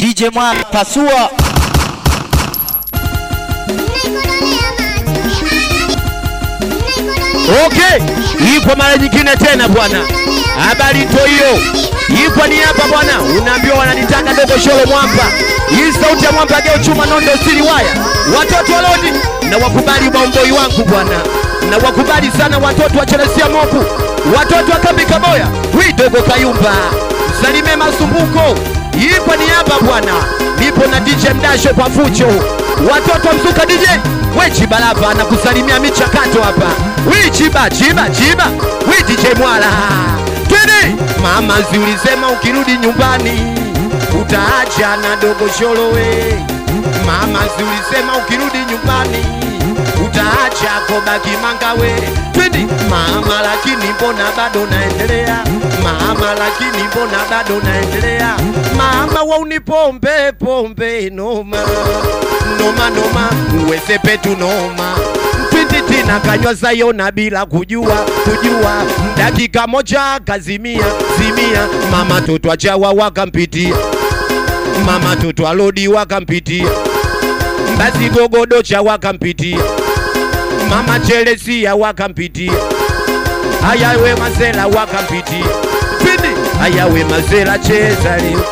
DJ Mwana pasua Okay, ipo mara nyingine tena bwana. Habari to hiyo. Ipo ni hapa bwana. Unaambiwa wananitaka dogo sholo mwamba. Hii sauti ya mwamba geo chuma nondo siri waya. Watoto wa Lodi na wakubali bomboi wangu bwana. Na wakubali sana watoto wa Chelesia Moku. Watoto wa Kambi Kaboya. Wi dogo Kayumba. Salime Masumbuko. Ipo ni hapa bwana. Nipo na DJ Mdasho kwa fucho. Watoto wa Mzuka DJ. We Chiba lava anakusalimia michakato hapa. We Chiba, Chiba, Chiba. We DJ Mwala. Twende. Mama zi ulisema ukirudi nyumbani utaacha na dogo sholo we. Mama zi ulisema ukirudi nyumbani utaacha kobaki manga we. Twende. Mama lakini mbona bado naendelea? Mama lakini mbona bado naendelea? Mama wa unipombe pombe noma noma noma uweze petu noma Twindi na kanywa sayona bila kujua kujua, dakika moja kazimia zimia, mama toto achawa wakampitia, mama toto alodi wakampitia, basi gogodocha wakampitia, mama Chelesia wakampitia, ayawe mazela wakampitia, Twindi ayawe mazela cheza leo,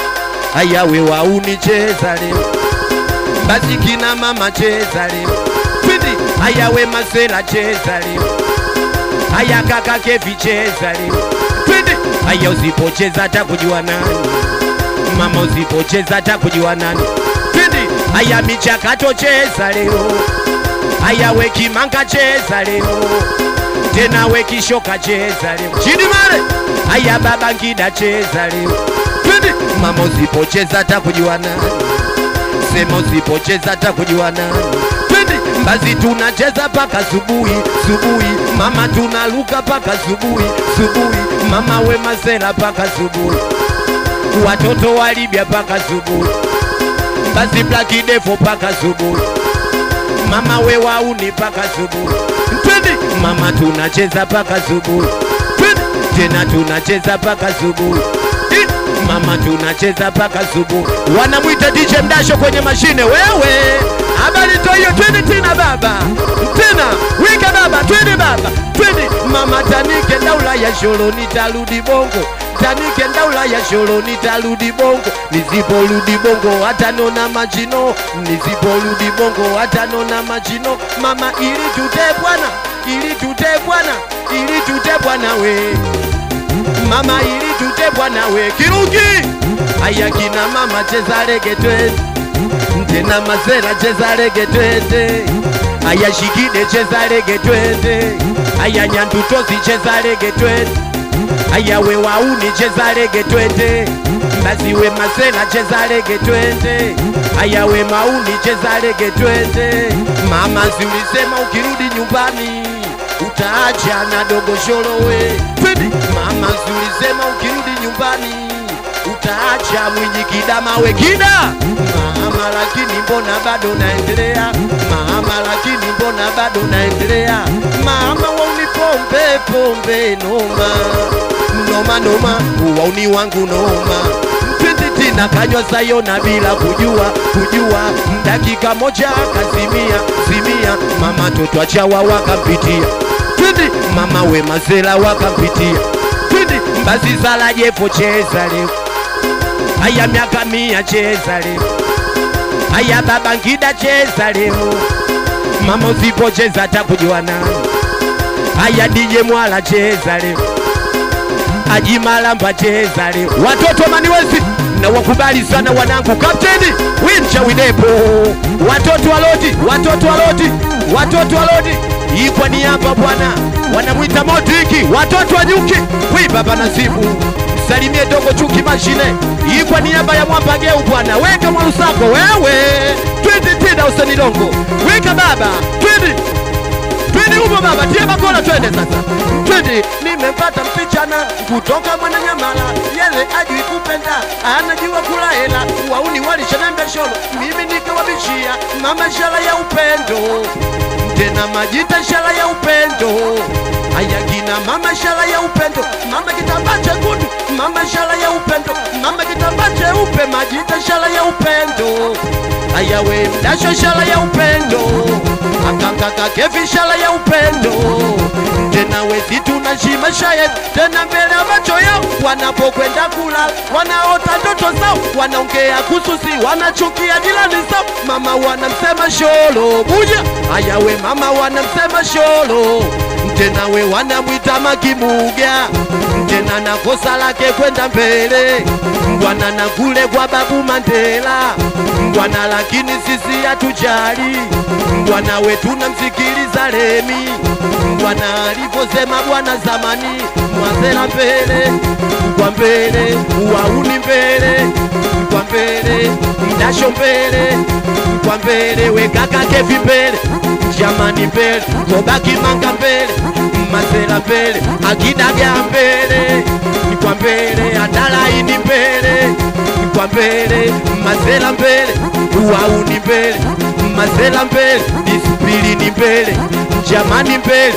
ayawe wauni cheza leo basi kina mama cheza leo, twindi ayawe masela cheza leo, aya kaka kevi cheza leo, twindi aya usipocheza hata kujua nani, mama usipocheza hata kujua nani, twindi aya michakato cheza leo, aya we kimanga cheza leo, tena we kishoka cheza leo, chini mare aya baba ngida cheza leo, twindi mama usipocheza hata kujua nani sema usipocheza hata kujua nani. Twende basi, tunacheza paka subuhi subuhi, mama tunaluka paka subuhi subuhi, mama we masela paka subuhi, watoto wa Libya paka subuhi, basi Black Devil paka subuhi, mama we wauni paka subuhi. Twende mama, tunacheza paka subuhi, twende tena tunacheza paka subuhi mama tunacheza paka subuhi. Wanamwita DJ Mdasho kwenye mashine. Wewe habari to hiyo, twende tena baba, tena wika baba, twende baba, twende mama, tanike ndaula ya sholo, nitarudi bongo tanike ndaula ya sholo, nitarudi bongo. Nisiporudi bongo hata nona machino, nisiporudi bongo hata nona machino. Mama ili tute bwana, ili tute bwana, ili tute bwana we mama ili tute bwana we Kirungi. Aya kina mama cheza rege twende, tena mazera cheza rege twende. Aya shikide cheza rege twende, aya nyandutozi cheza rege twende. Aya we wauni cheza rege twende, basi we masela cheza rege twende. Aya we mauni cheza rege twende. Mama si ulisema ukirudi nyumbani utaacha na dogo sholo we twende mama zulisema ukirudi nyumbani utaacha mwinyi kidama we kida mama lakini mbona bado naendelea mama lakini mbona bado naendelea mama wauni pombe pombe noma noma noma uwauni wangu noma Twende tena kanywa sayona bila kujua kujua, dakika moja kazimia zimia, mama toto achawa wakampitia, twende mama we mazela wakampitia, twende mbazi zala jefo cheza leo, aya miaka mia cheza leo, aya baba ngida cheza leo, mama usipocheza hata kujua nani, aya DJ Mwala cheza leo ajimalamba cheza leo, watoto maniwezi na wakubali sana wanangu, kapteni wincha widepo, watoto wa Lodi, watoto wa Lodi, watoto wa Lodi, ikwa ni hapa bwana, wanamwita Modriki, watoto wa nyuki, wi baba Nasibu, salimie dogo chuki mashine, ikwa ni hapa ya mwamba geu bwana, weka mwarusako wewe, twende tena usanilongo, weka baba, twende twende huko baba, tie bakora, twende sasa, twende. Nimempata msichana kutoka Mwananyamala, yele ajui kupenda, anajua kula hela, wauni walishanembe sholo, mimi nikawabishia mama, ishara ya upendo tena majita shala ya upendo haya kina mama shala ya upendo mama kitambaa chekundu mama shala ya upendo mama kitambaa cheupe majita shala ya upendo haya we mdasho shala ya upendo akakaka kevi shala ya upendo tena wezitu na shima shayet tena mbele ya macho yao wanapokwenda kulala wanaota ndoto zao wanaongea kususi wanachukia jirani zao mama wanamsema sholo buja haya we mama wanamsema sholo tena we wanamwita makimuga tena na kosa lake kwenda mbele bwana na kule kwa babu Mandela bwana, lakini sisi hatujali bwana wetu namsikiliza Lemi bwana alivyosema bwana zamani, mwazela mbele kwa mbele, uwauni mbele kwa mbele, mdasho mbele kwa mbele, wekaka kevi mbele, jamani mbele, kobaki manga mbele, mazela mbele, akidaga mbele ni kwa mbele, atalaini mbele ni kwa mbele, mazela mbele, uwauni mbele, mazela mbele, disiplini mbele, jamani mbele,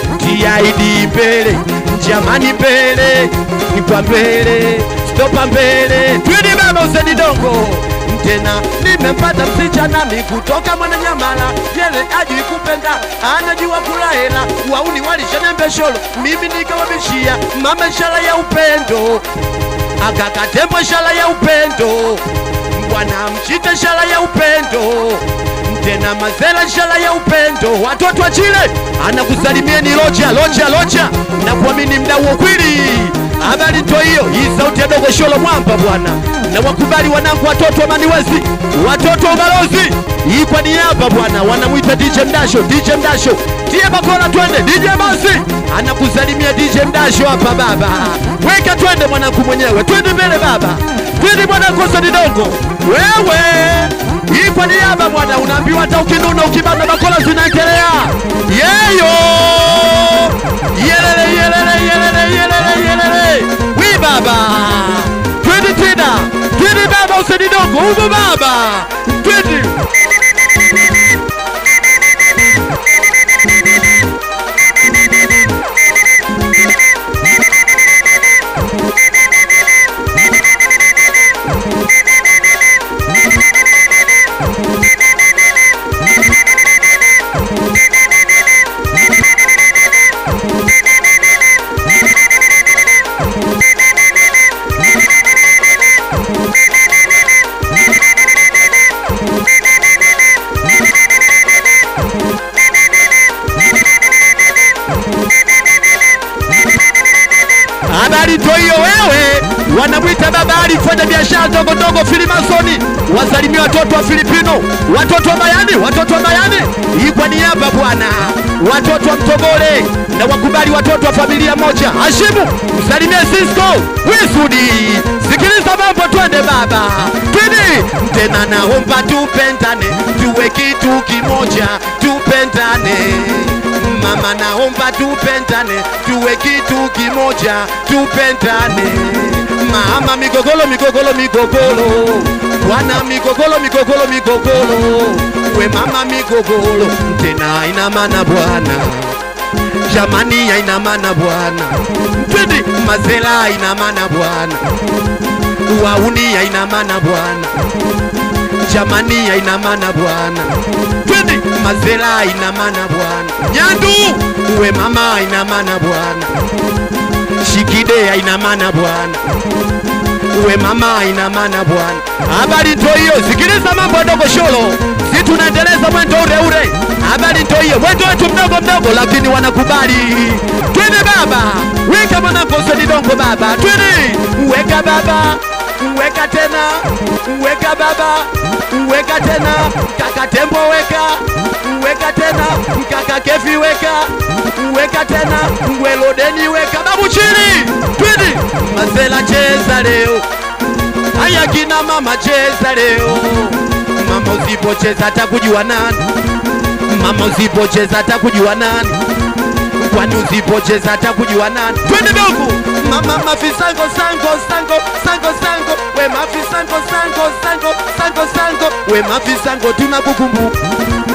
TID mbele, jamani mbele, ni kwa mbele, stopa mbele, twidi baba useni dongo tena nimempata msichana mi kutoka Mwananyamala, yele ajui kupenda, anajua kula hela, wauni walishanembe sholo, mimi nikawabishia mama ishara ya upendo, akakatembo ishara ya upendo, bwana mchite ishara ya upendo tena mazela ishara ya upendo, watoto wa Chile anakusalimieni locha locha locha na kuamini mdau wa kweli. Habari to hiyo, hii sauti ya dogo sholo mwamba bwana, na wakubali wanangu, watoto wa Maniwezi, watoto wa Balozi, hii kwa niaba bwana, wanamwita DJ Mdasho, DJ Mdasho, tie bakora, twende DJ Basi anakusalimia DJ Mdasho hapa baba, weka twende mwanangu mwenyewe, twende mbele baba, twende mwanangu Sadidogo, wewe hii kwa niaba bwana, unaambiwa hata ukinuna ukibana bakora zinaendelea. Yeyo yelele yelele yelele yelele yelele, wi baba, twende tena, twende baba, usenidogo uvo baba, twende Habari to hiyo wewe, wanamwita baba Ali, fanya biashara ndogo ndogo, filimasoni, wasalimia watoto wa Filipino, watoto wa Mayani, watoto wa Mayani, hii kwa niaba bwana, watoto wa Mtogole na wakubali watoto wa familia moja. Hashimu, msalimie Cisco Wisudi, sikiliza mambo, twende baba, twende tena, naomba tupendane, tuwe kitu kimoja, tupendane mama, naomba tupendane, tuwe kitu kimoja, tupendane. Mama, migogolo migogolo migogolo, bwana migogolo migogolo migogolo, we mama migogolo, tena haina maana bwana jamani, haina maana bwana, twende mazela, haina maana bwana, wauni haina maana bwana jamani, haina maana bwana, twende mazela, haina maana bwana, nyandu uwe mama, haina maana bwana, shikide, haina maana bwana, uwe mama, haina maana bwana. Habari ndio hiyo, sikiliza mambo ya dogo sholo, si tunaendeleza mwendo ule ule. Habari ndio hiyo, mwendo wetu mdogo mdogo, lakini wanakubali. Twende baba, weka mwanangu Sedidongo baba, twende weka baba weka tena, weka baba, weka tena, kaka Tembo weka, weka tena, kaka Kefi weka, weka tena, Ngwelodeni weka, babu chini, twende Mazela cheza leo, haya kina mama cheza leo, mama usipocheza atakujua nani, mama usipocheza atakujua nani kwani usipocheza atakujua nani? Twende dogo mama mafisango sango sango sango sango we mafisango sango sango sango sango we mafisango tunakukumbuka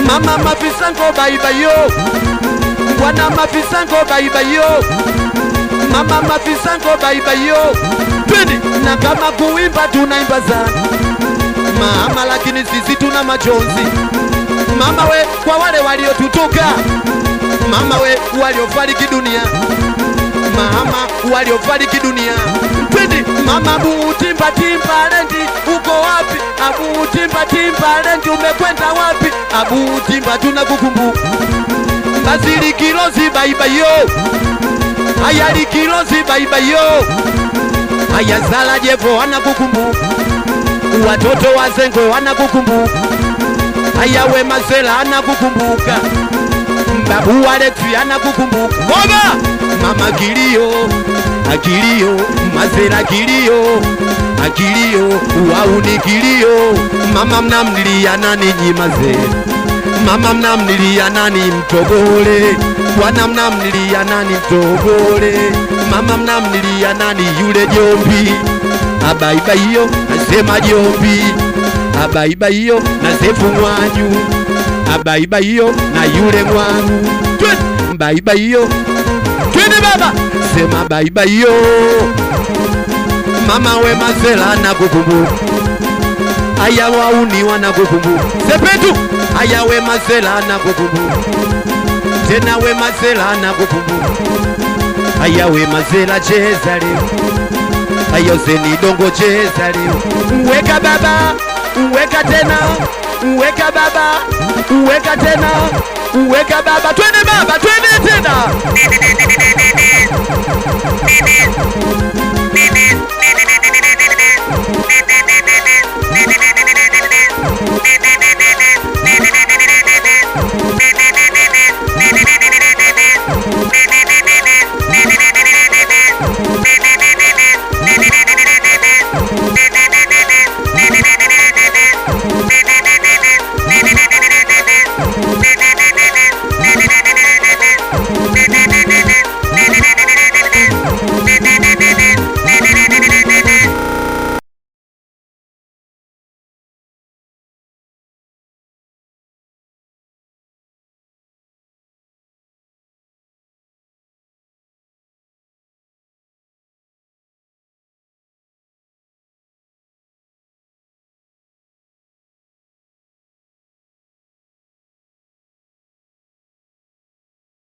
mama mafisango baibayo wana mafisango baibayo mama mafisango baibayo twende na kama kuimba tunaimba sana mama lakini sisi tuna majonzi mama we kwa wale waliotutoka mama we waliofariki dunia mama waliofariki dunia twende mama butimba timba lendi uko wapi abu timba timba lendi umekwenda wapi abu timba tunakukumbuka bazili kilozi baibayo ayali kilozi baibayo ayazala jevo anakukumbuka watoto wazengwe wanakukumbuka ayawe mazela anakukumbuka babu Alexi anakukumbuka Baba mama kilio akilio mazera kilio akilio wauni kilio mama mnamlilia nani nyi mazera mama mnamlilia nani mtogole bwana mnamlilia nani mtogole mama mnamlilia nani yule jombi abaibaiyo nasema jombi abaibaiyo nasefu mwanyu abaibaiyo na yule mwangu Twende, baibaiyo twende baba sema baibaiyo mama we mazela nakukumbuka aya wauni wanakukumbuka sepetu aya we mazela nakukumbuka tena we mazela nakukumbuka aya we mazela cheza leo ayo zeni dongo cheza leo weka baba weka tena weka baba weka tena weka baba twende baba twende tena